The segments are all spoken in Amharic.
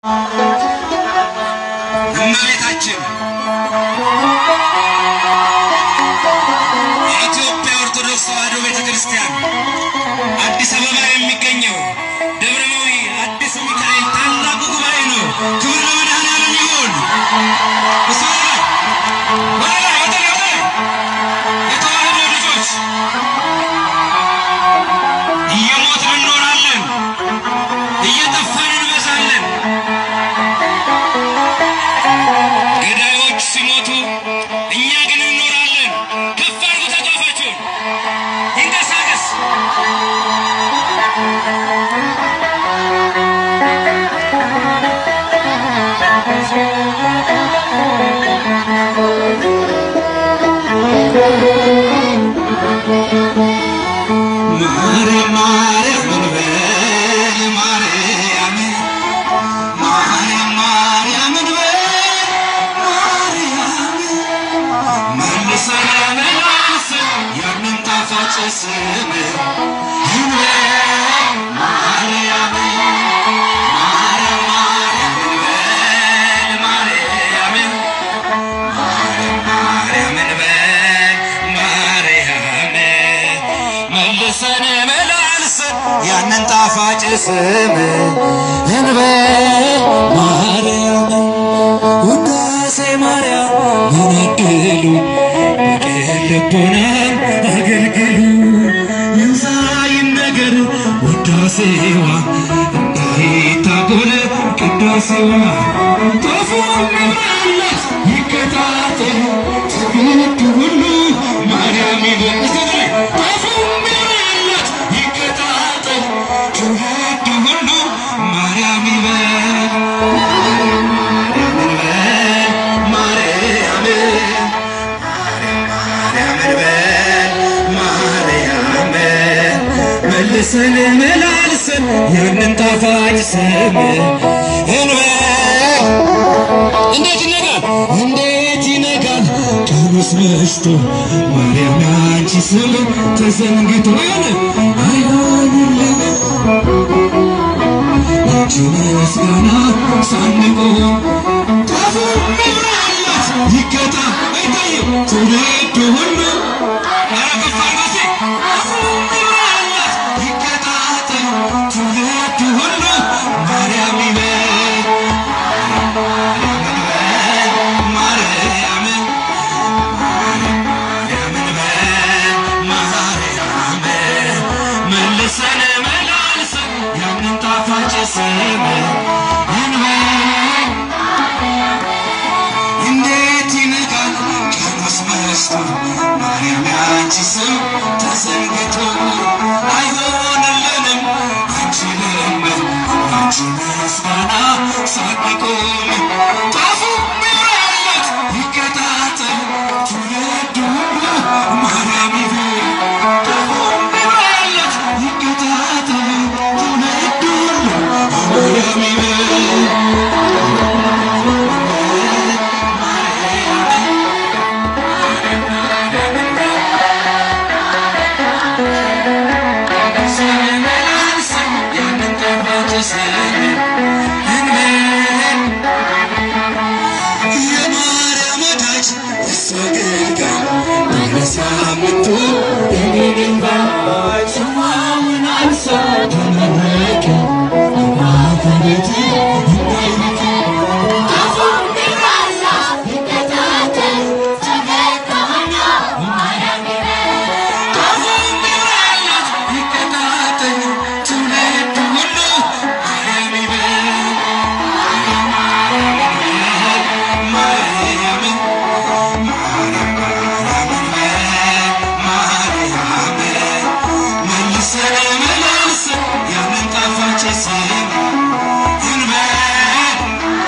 እመቤታችን የኢትዮጵያ ኦርቶዶክስ ተዋሕዶ ቤተ ክርስቲያን አዲስ አበባ የሚገኘው ደብረመዊ አዲስ ሚካኤል ታላቁ ጉባኤ ነው። ክብር ለመድኃኔዓለም ይሁን። እሱ ወደ ላይ ወደ ላይ ወደ ላይ የተዋሕዶ ልጆች እየሞትን እንኖራለን፣ እየጠፋን እንበዛለን። ገዳዮች ሲሞቱ እኛ ግን እንኖራለን። ከፍ አድርጉ ተቋፋችሁን፣ ይንቀሳቀስ። ማርያም ማርያም እንበል ማርያም ማርያም ማርያም እንበል ማርያም መልሰን መልሰን ያንን ጣፋጭ ስም እንበል ማርያም ማርያም ማርያም እንበል ማርያም ማርያም እንበል ማርያም መልሰን መላልሰን ያንን ጣፋጭ ስም እንበል ማርያም ውዳሴ ማርያም መነገሉ በቅን ልቦና አገልግሉ ይብዛ ይነገር ውዳሴዋ እንዳይታጎል ቅዳሴዋ ጦፉ መብራላት ይከታተል ትውልድ ሁሉ ማርያም ይበል ጦፉ መብራላት ይከታተል ትውልድ ሁሉ ማርያም ይበል ማርያም ማርያም እንበል ማርያም መልሰን መላልሰን ያንን ጣፋጭ ስም እንበል እንዴት ይነጋል እንዴት ይነጋል ቀኑስ መሽቶ ማርያም ያንቺ ስም ተዘንግቶ አይሆንልን አንቺ ምስጋና ሳንቆም ጣፉ መብራላት ይገታ አይታይም ትውልድ ሁሉ ኧረ ከፍ አድርገው እስቲ ጣፉ መብራላት ይከታተል ትውልድ ሁሉ ማርያም ይበል ማርያም ማርያም እንበል ማርያም መልሰን መላልሰን ያንን ጣፋጭ ስም እንበል እንዴት ይነጋል ቀኑስ መሽቶ ማርያም ያንቺ ስም ተዘንግቶ አይሆንልንም አንችልም አንቺ ምስጋና ሳንቆም ጣፉ መብራላት ይከታተል ትውልድ ሁሉ ማርያም ይበል ጣፉ መብራላት ይከታተል ትውልድ ሁሉ ማርያም ይበል የማርያም ወዳጅ እሱ አገልጋይ ባለሳምንቱ የኔንባ ጽዋውን አንሳ ተመረቀ ማፈቤት እንዳይልቅ ጣፉ መብራላት ይከታተል ትውልድ ሁሉ ማርያም ይበል ማርያም ማርያም መልሰን መላልሰን ያንን ጣፋጭ ስም እንበል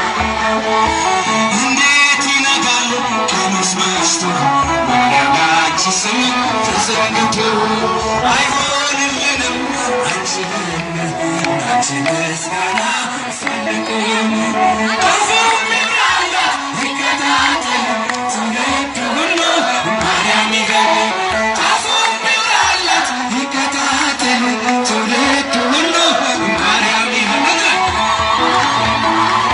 እንዴት ይነጋል ቀኑስ መሽቶ ማርያም ያንቺ ስም ተዘንግቶ አይሆንልንም አንችልም አንቺ ምስጋና ሳንቆም ጣፉ መብራላት ይከታተል ትውልድ ሁሉ ማርያም ይበል ጣፉ መብራላት ይከታተል ትውልድ ሁሉ ማርያም ይበል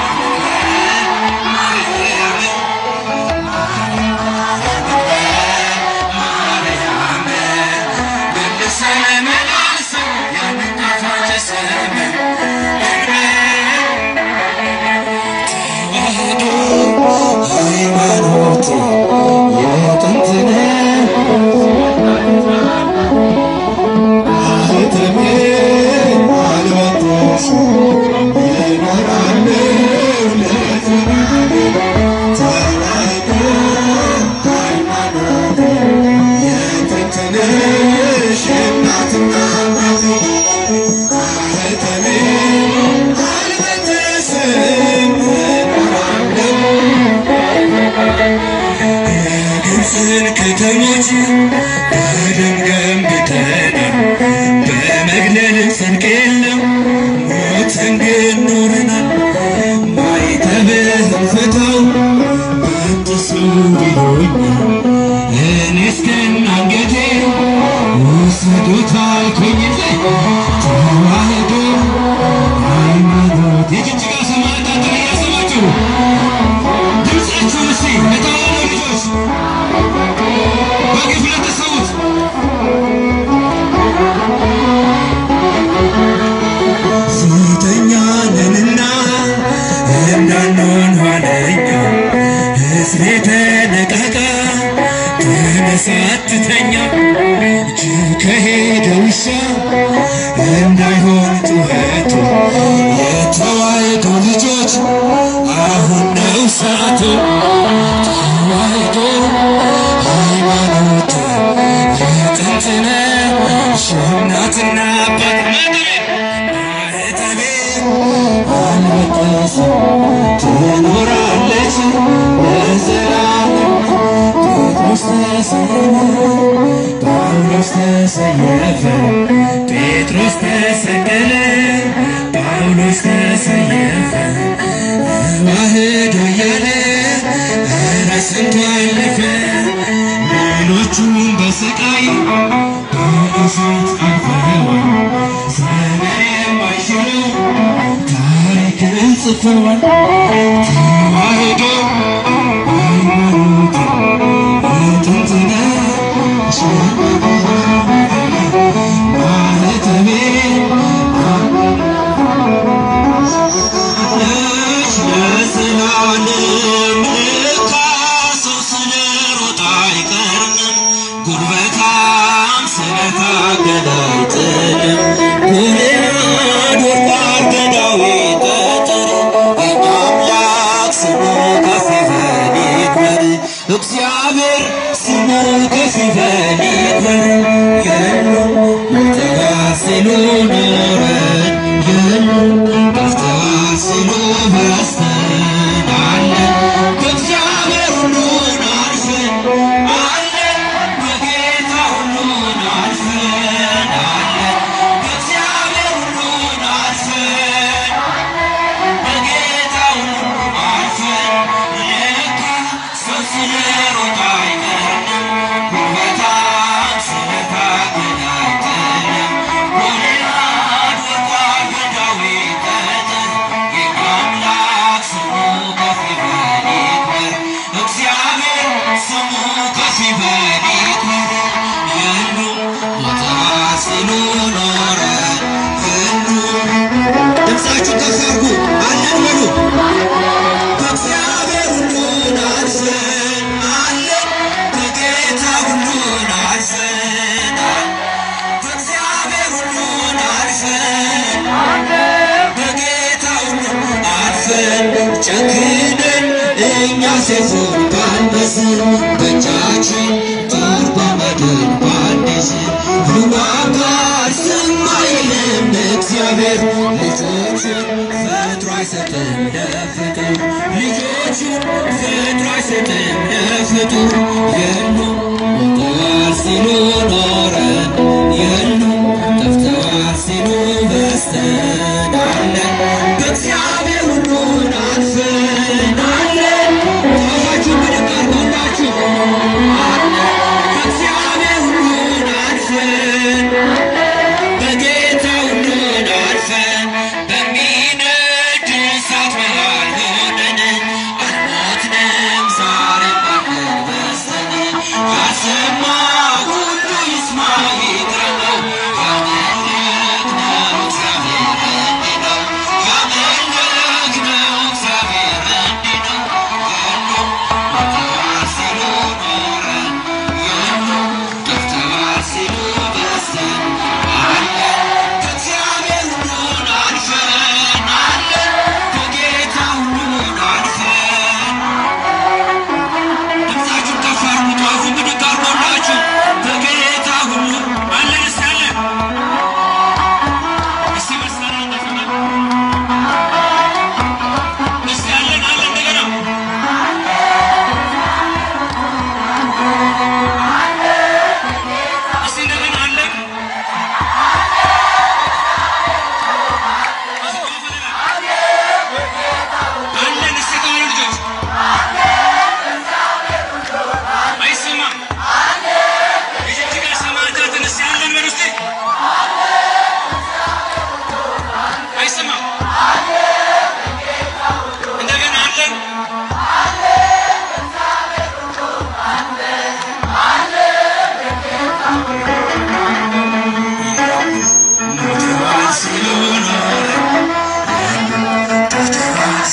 ያሉትን ከተሞች በደም ገንብተናል። በመግደል ጽድቅ የለም ሞትን ግን ኖረናል። ማይተብህን ፍታው በጥሱ ብሎኛል። እኔስ ግን አንገቴ ውሰዱት አልኩኝ እንጂ ተዋህዶ ሃይማኖት የጅጅጋ ሰማዕታት እያሰባችሁ ድምፃችሁን እስቲ ለተዋህዶ ልጆች በግፍ ለተሰዉት ሴተኛ ነንና እንዳንሆን ኋለኛ ሕዝቤ ተነቃቃ ተነሳ አትተኛ ጅብ ከሄደ ውሻ እንዳይሆን ጩኸቱ የተዋሕዶ ልጆች አሁን ነው ሰዓቱ ተዋሕዶ ሃይማኖት የጥንት ነሽ እናትና አባት ማህተቤ አልበጠስም ትኖራለች ለዘላለም ጴጥሮስ ተሰየፈ ጳውሎስ ተሰየፈ ጴጥሮስ ተሰቀለ ጳውሎስ ተሰየፈ ተዋህዶ እያለ ኧረ ስንቱ አለፈ ሌሎቹም በስቃይ በእሳት አልፈዋል ዘመን የማይሽሩ ታሪክን ጽፈዋል ተዋህዶ ሃይማኖት የጥንት ነሽ ማህተቤ ነሽ ለዘላለም ለካ ሰው ስለሮጠ አይቀርም ጉልበታም ስለታገለ አይጥልም ጎልያድ ወድቋል በዳዊት ጠጠር የእኛ አምላክ ስሙ ከፍ ይበል ይክበር እግዚአብሔር ስሙ ከፍ ይበል ይክበር የሉም ሞተዋል ሲሉ ኖረን የሉም ጠፍተዋል ሲሉ በስተን አለን በእግዚአብሔር ሁሉን አልፈን አለን በጌታ ሁሉን አልፈን አለን በእግዚአብሔር ሁሉን አልፈን በጌታ ሁሉን አልፈን ለካ ሰው ስለሮጠ አይቀርም ጉልበታም ስለታገለ አይጥልም ጎልያድ ወድቋል በዳዊት ጠጠር የእኛ አምላክ ስሙ ከፍ ይበል ይክበር እግዚአብሔር ስሙ ከፍ ይበል ይክበር የሉም ሞተዋል ሲሉ ኖረን የሉም ድምፃችሁ ከፍ አድርጉ አለን በሉ በእግዚአብሔር ሁሉን አልፈን አለን በጌታ ሁሉን አልፈን በእግዚአብሔር ሁሉን አልፈን በጌታ ሁሉን አልፈን ጨክነን እኛ ሰይፉን ባንበስን በእጃችን ጦር በመድን ባንይዝን ይዋጋል ዝም አይልም እግዚአብሔር ልጆቹን ፈጥሮ አይሰጥም ለፍጡር ልጆቹን ፈጥሮ አይሰጥም ለፍጡር የሉም ሞተዋል ሲሉ ኖረን የሉም ጠፍተዋል ሲሉ በስተን አለን በእግዚአብሔር ሁሉን አልፈን አለን ታፋችሁ በደንብ አድርጉላችሁ አለን በእግዚአብሔር ሁሉን አልፈን በጌታ ሁሉን አልፈን በሚነድ እሳት መሃል ሆነን አልሞትንም ዛሬም አለን በስተን ያልሰማ ሁሉ ይስማ ይግረመው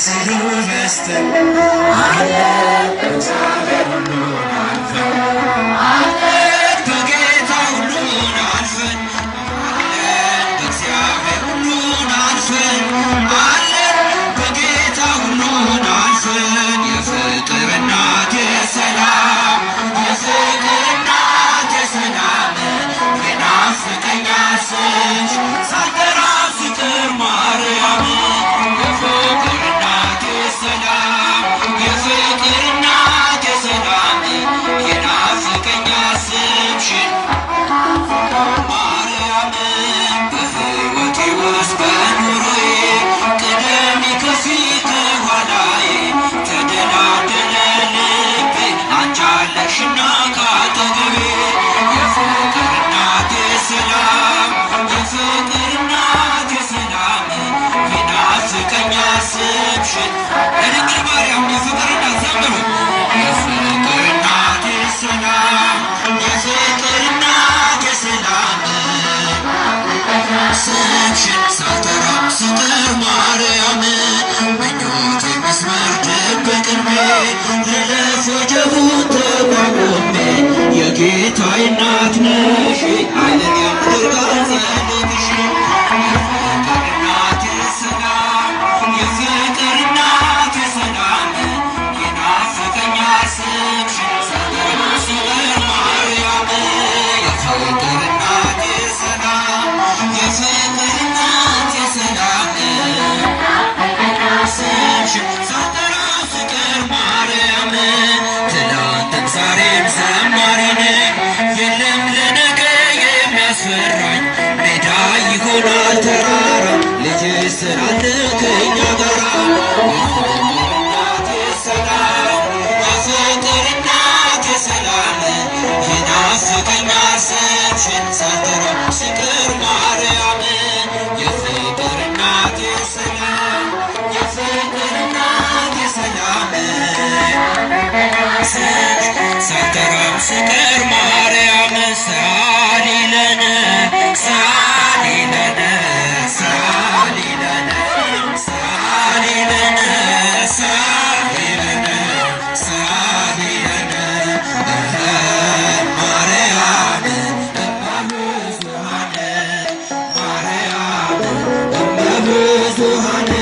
ሲሉ በስተን በጌታ ሁሉን አልፈን አለን በእግዚአብሔር ሁሉን አልፈን አለን በጌታ ሁሉን አልፈን የፍቅር እናት የሰላም የፍቅር እናት የሰላም የናፍቀኛል ስምሽ ሳልጠራ ፍቅር ማርያም የፍቅር እናት የሰላም የፍቅር እናት የሰላም የናፍቀኛል ስምሽን ማርያም በሕይወቴ ውስጥ በኑሮዬ ቅደሚ ከፊት ከኋላዬ ተደላደለ ልቤ አንቺ አለሽና ካጠገቤ የፍቅር እናቴ ሰላም የፍቅር እናቴ ሰላም ይናፍቀኛል ስምሽን ለድንግል ማርያም የፍቅር እናት ዘምሩ የፍቅር እናቴ ሰላም የፍቅር እናቴ ሰላም ስምሽን ሳልጠራ ስጥር ማርያም ምኞት የሚስመር ድብቅ ዕድሜ ልለፍ ወጀቡን ተቋቁሜ የጌታዬ እናት ነሽ አይንን የምድር ጸሎትሽ የፍቅር እናቴ ሰላም የፍቅር እናቴ ሰላም ይናፍቀኛል ስምሽን ሳልጠራ ስጥር ማርያም የፍቅር እናቴ ሰላም የፍቅር እናቴ ሰላም ስምሽን ሳልጠራ ፍቅር ማርያም ትላንትም ዛሬም ዘማሪ ነኝ የለም ለነገ የሚያስፈራኝ ሜዳ ይሆናል ተራራ ልጅሽ ስላለ ከእኛ ጋራ የፍቅር እናቴ ሰላም የፍቅር እናቴ ሰላም ይናፍቀኛል ስምሽን ሳልጠራ ፍቅር ማርያም የፍቅር እናቴ ሰላም የፍቅር እናቴ ሰላም ሳልጠራም ስቀር ማርያም ሳሊለነ ሳሊለነ ሳሊለነ ሳሊለነ ሳሊለነ ሳሊለነ ማርያም እመብዙኃን ማርያም እመብዙኃን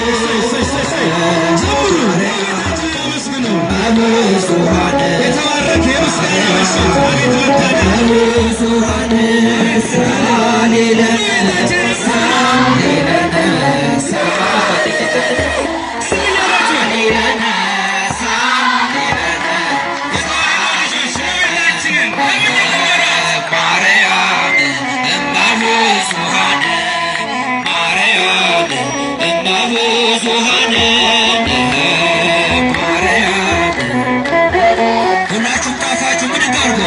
እመብዙኃን የተባረከ የምስጋና ምሽት አቤት መታደል ብዙኃን ሳሊለነ ሳሊለነ ሳሊለነ ሳሊለነ ሽመቤታችንን ማርያም እመብዙኃን ማርያም እመብዙኃን ማርያም ሁላችሁም ጣፋችሁ ምን ጋርጎ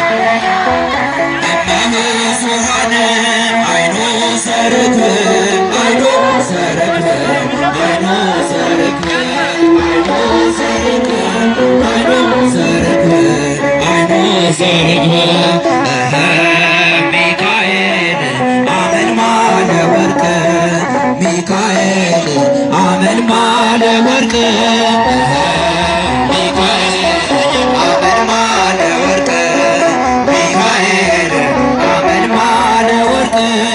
እመብዙኃን አይኖ ሰርክብ አይኖ ሰርክብ አይኖ ሰርክብ አይኖ ሰርክብ አይኖ ሰርክብ አይኖ ሰርክብ እኸ ሚካኤል አመልማለ ወርቅ ሚካኤል አመልማለ ወርቅ እኸ ሚካኤል አመልማለ ወርቅ ሚካኤል አመልማለ ወርቅ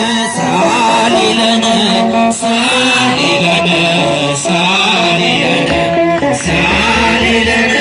ሳሊለነ ሳሊለነ ሳሊለነ ሳሊለነ